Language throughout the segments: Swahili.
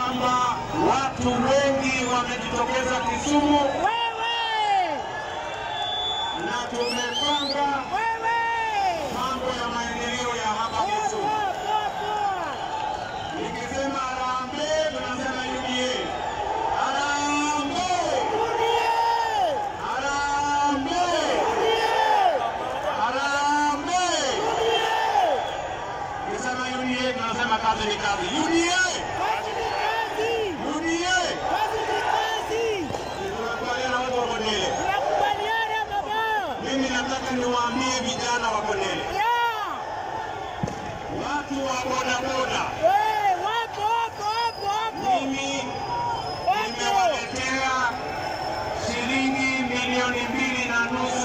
kwamba watu wengi wamejitokeza Kisumu Wewe! na tumepanga mambo ya maendeleo ya hapa Kisumu. Nikisema harambee, tunasema UDA. Harambee! Harambee! Harambee! Nikisema UDA, tunasema kazi ni kazi. UDA! UDA! Tunakubaliana watu wa Kondele. Mimi nataka niwaambie vijana wa Kondele, watu wa bodaboda, mimi nimewaletea shilingi milioni mbili na nusu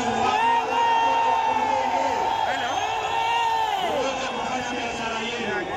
uweze kufanya biashara yenu.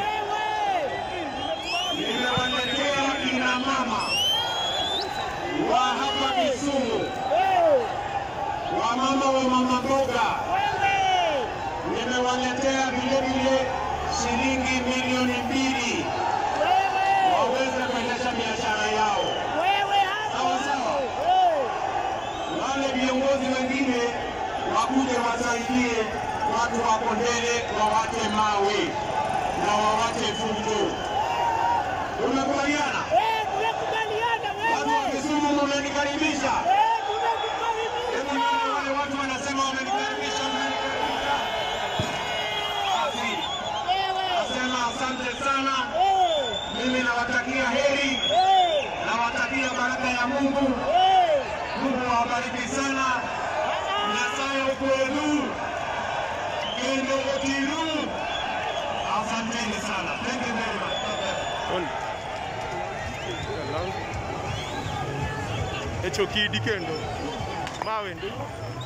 Nimewaletea kina mama wa hapa Kisumu, wamama wa mama mboga, nimewaletea vile vile shilingi milioni mbili waweze kuendesha biashara yao. Sawa sawa. Wale viongozi wengine wakuje wasaidie watu wa Kondele, wawache mawe na wawache fujo. Tumekubaliana? Watu wa Kisumu mmenikaribisha. Hebu nione wale watu wanasema wamenikaribisha, wamenikaribisha. Basi nasema asante sana. Mimi nawatakia heri, nawatakia baraka ya Mungu. Mungu awabariki sana. Nyasaye ukwelu kendo otiru. Asanteni sana. Thank you very much. echo kidi kendo mawe ndio